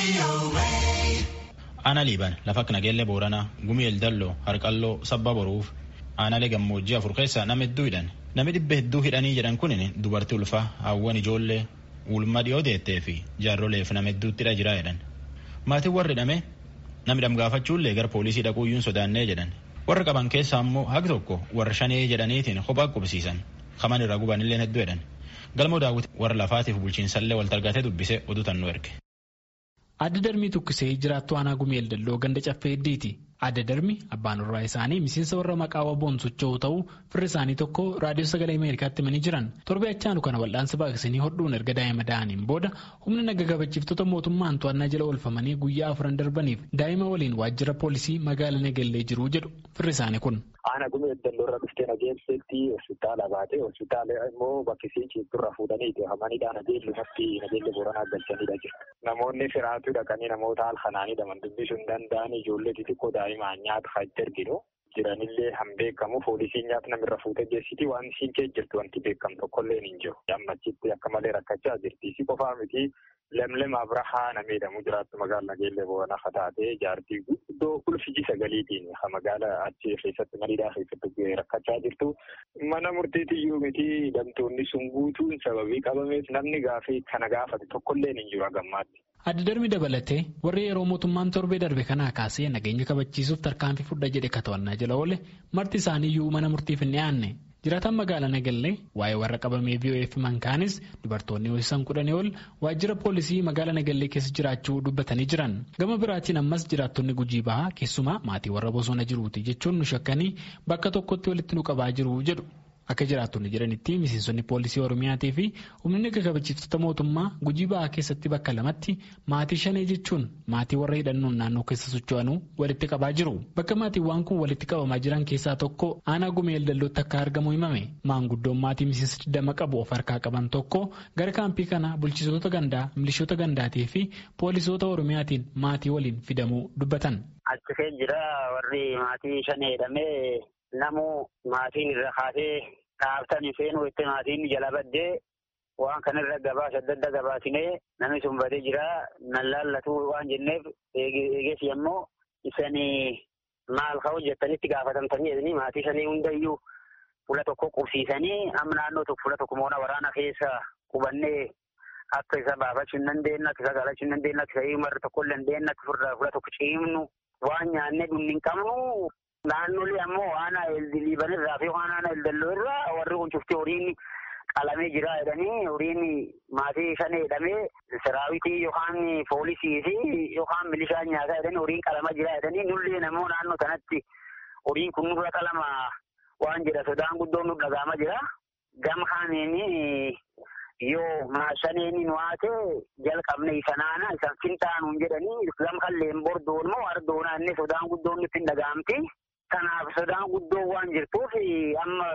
Aanaa Liibaan lafa akka Nageellee Booranaa, Gumii Eldalloo, Harqalloo, Sabba Boruuf, aanaalee gammoojjii afur keessaa nama hedduu hidhan. Namni dhibba hedduu hidhanii jedhan kun dubartii ulfaa, hawwan ijoollee, ulma dhiyoo deettee fi jaarroleef nama hedduutti hidha jiraa jedhan. Maatiin warri hidhame namni dhamgaafachuullee gara poolisii dhaquuyyuun sodaannee jedhan. Warra qaban keessaa immoo haqi tokko warra shanee jedhaniitiin kophaa qubsiisan. Kaman irraa gubanillee hedduu jedhan. Galmoo daawwiti warra lafaatiif bulchiinsallee wal targaatee dubbisee oduu tannuu erge. Adda darbii tukkisee jiraattu aanaa gumii eldalloo ganda caffee heddiiti. Adda darbi abbaan warraa isaanii miseensa warra maqaa waboon socho'u ta'uu firri isaanii tokko raadiyoo sagalee Ameerikaatti himanii jiran. Torbee achaanu kana wal'aansa baaqsanii hodhuun erga daa'ima da'aniin booda humna naga kabachiiftota mootummaan to'annaa jala oolfamanii guyyaa afuran darbaniif daa'ima waliin waajjira poolisii magaala Nagellee jiru jedhu firri isaanii kun. Aanaa gumii eldalloo irra dhuftee nageelseetti hospitaala baatee hospitaala immoo bakki isiin ciifturra fuudhaniiti hamaniidha nageellumatti nageelle booranaa galchanidha jiru. Namoonni firaatu dhaqanii namoota halkanaanidha man dubbisuu hin danda'an ijoollee xixiqqoo daa'imaan nyaata fa'aa erginu jiranillee han beekamu poolisiin nyaata namirra fuutee geessiti waan isiin kee jirtu wanti beekamu tokkollee hin jiru. Ammachitti akka malee rakkachaa jirti. Isi qofaa miti lemlem abrahaa nama jedhamu jiraattu magaala nageellee booranaa fataatee jaartii guddoo ulfiji sagaliitiin magaala achi keessatti mariidhaa keessatti rakkachaa jirtu. Mana murtiitiyyuu miti hidhamtoonni sun guutuun sababii qabameef namni gaafii kana gaafate tokkollee hin jiru hagammaatti. Adda darbi dabalatee warri yeroo mootummaan torbee darbe kanaa kaasee nageenya kabachiisuuf tarkaanfii fudha jedhe ka to'annaa jala oole marti isaaniiyyuu mana murtiif hin dhiyaanne. Jiraataan magaalaa Nagallee waa'ee warra qabamee VOF mankaanis dubartoonni ho'isan kudhanii ol waajjira poolisii magaalaa Nagallee keessa jiraachuu dubbatanii jiran. Gama biraatiin ammas jiraattonni gujii bahaa keessumaa maatii warra bosona jiruuti jechuun nu shakkanii bakka tokkotti walitti nu qabaa jiru jedhu. Akka jiraattonni jedhanitti miseensonni poolisii Oromiyaatii fi humni naga kabachiiftota mootummaa gujii bahaa keessatti bakka lamatti maatii shanee jechuun maatii warra hidhannoon naannoo keessa socho'anuu walitti qabaa jiru. Bakka maatiiwwan kun walitti qabamaa jiran keessaa tokko aanaa gumee eldallootti akka argamu himame. Maanguddoon maatii miseensa digdama qabu of harkaa qaban tokko gara kaampii kana bulchitoota gandaa, milishoota gandaatii fi poolisoota Oromiyaatiin maatii waliin fidamuu dubbatan. Achi jira warri maatii shanee jedhamee. Namu maatiin irra kaasee dhaabtanii seenuu itti maatiin jala baddee waan kanarra gabaasa adda addaa gabaasinee namni sun badee jira nan laallatu waan jenneef eeges yemmoo isanii maal ka'u jettanitti gaafatamtanii jedhanii maatii sanii hundayyuu fuula tokko qubsiisanii amma naannoo tokko fuula tokko moona waraana keessa qubannee akka isa baafachuu hin dandeenye akka isa galachuu hin dandeenye akka isa himarra tokko hin dandeenye akka fuula tokko ciimnu waan nyaannee dhumni hin qabnu. Naannolee ammoo waan liiban irraa fi waan aanaa eldalloo irraa warri kun cufti horiin qalamee jira jedhanii horiin maatii shanee jedhamee siraawitii yookaan poolisii fi yookaan milishaan nyaataa jedhanii horiin qalamaa jira jedhanii nullee namoo naannoo kanatti horiin kun nurra qalama waan jedha sodaan guddoon nu dhagaama jira. Gam kaaniin yoo maashaneeni nu haate jalqabne isa naana isa fintaanuun jedhanii gam kalleen bordoon moo ardoonaa inni sodaan guddoon nutti hin dhagaamti. Kanaaf sodaan guddoo waan jirtuuf amma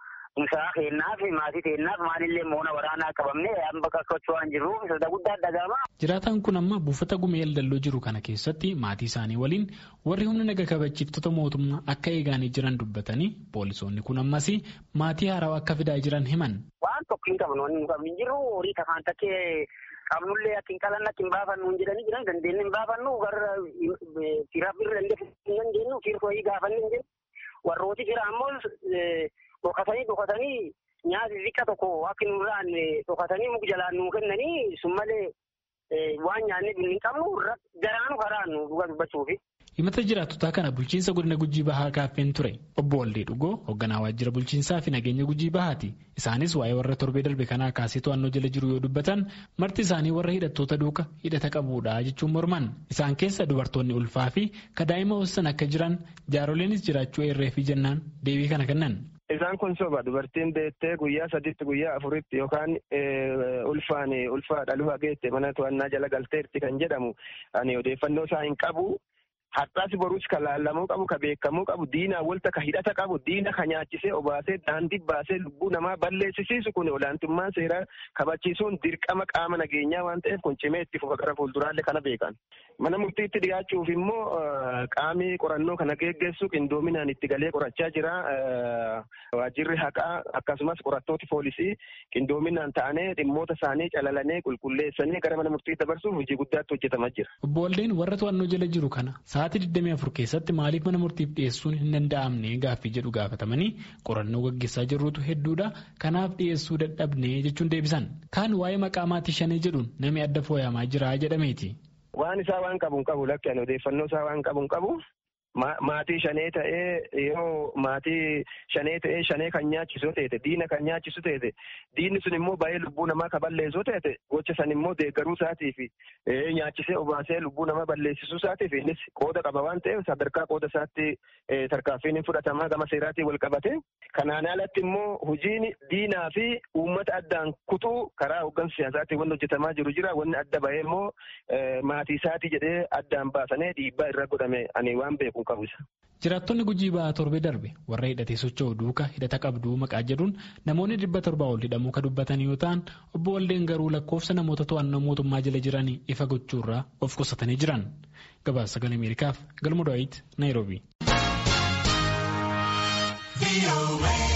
isaa kennaaf maatii kennaaf maalillee moona waraanaa qabamne amma kakkachuu waan jirruuf sodaa guddaa dhagaama. Jiraataan kun amma buufata gumee eldalloo jiru kana keessatti maatii isaanii waliin warri humna naga kabachiiftota mootummaa akka eegaanii jiran dubbatanii poolisoonni kun ammas maatii haarawaa akka fidaa jiran himan. Waan tokko hin qabnu wanni nu qabnu hin jirru horii tafaan takkee qabnullee akka hin qalanne akka hin baafannu hin jedhanii jiran dandeenye hin baafannu gara firaaf irra hin dandeenyu fiirkoo gaafanne hin jennu warrooti jira ammoo dhokatanii dhokatanii nyaati xiqqa tokko akka nurraan dhokatanii muka jalaan nuu kennanii sun malee waan nyaannee hin qabnu garaanu karaannu dhuga dubbachuufi. himata jiraattotaa kana bulchiinsa godina gujii bahaa gaaffeen ture obbo Waldee Dhugoo hoogganaa waajjira bulchiinsaa fi nageenya gujii bahaati isaanis waa'ee warra torbee darbe kanaa kaasee to'annoo jala jiru yoo dubbatan marti isaanii warra hidhattoota duuka hidhata qabuudha jechuun morman isaan keessa dubartoonni ulfaa fi kadaa'ima hoossan akka jiran jaaroleenis jiraachuu eerree fi jennaan deebii kana kennan. Isaan kun soba dubartiin deettee guyyaa sadiitti guyyaa afuritti yookaan ulfaan ulfaa dhaluu hageette mana to'annaa jala galteerti kan jedhamu ani odeeffannoo isaa hin qabu. har'aas boruus ka laallamuu qabu ka beekamuu qabu diinaa walta ka hidhata qabu diina ka nyaachisee obaasee daandii baasee lubbuu namaa balleessisiisu kun olaantummaan seeraa kabachiisuun dirqama qaama nageenyaa waan ta'eef kun cimee itti fufa gara fuulduraallee kana beekan. Mana murtiitti dhiyaachuuf immoo qaamii qorannoo kana geggeessu qindoominaan itti galee qorachaa jira. Waajjirri haqaa akkasumas qorattooti poolisii qindoominaan ta'anii dhimmoota isaanii calalanii qulqulleessanii gara mana murtii dabarsuuf hojii guddaatti hojjetamaa jira. Obbo Waldeen warra to'annoo jala jiru kana sa'aatii 24 keessatti maaliif mana murtiif dhiyeessuun hin danda'amne gaaffii jedhu gaafatamanii qorannoo gaggeessaa jirrutu hedduudha kanaaf dhiyeessuu dadhabne jechuun deebisan. Kaan waa'ee maqaa maatii shanee jedhuun namni adda fooyyamaa jira jedhameeti. Waan isaa waan qabu hin qabu lakkeen odeeffannoo isaa waan qabu hin qabu. Maatii shanee ta'ee yoo maatii shanee ta'ee shanee kan nyaachisu ta'e diina kan nyaachisu ta'e diinni sun immoo baay'ee lubbuu namaa kan balleessu ta'e gocha san immoo deeggaruu isaatiif nyaachisee obaasee lubbuu namaa balleessisuu isaatiif innis qooda qaba waan ta'eef sadarkaa qooda isaatti tarkaanfiin fudhatamaa gama seeraatiin wal qabate. Kanaan alatti immoo hojiin diinaa fi uummata addaan kutuu karaa hooggansa siyaasaatiin wanti hojjetamaa jiru jira wanni adda bahee immoo maatii isaatii jedhee addaan baasanii dhiibbaa irra godhame ani waan beeku qabu isa. Jiraattonni gujii ba'aa torbee darbe warra hidhatee socho'u duuka hidhata qabduu maqaa jedhuun namoonni dhibba torbaa ol hidhamuu kan dubbatan yoo ta'an obbo Waldeen garuu lakkoofsa namoota to'annoo mootummaa jala jiranii ifa gochuurraa of qusatanii jiran. Gabaasa sagalee Ameerikaaf galma Daawit Naayiroobii.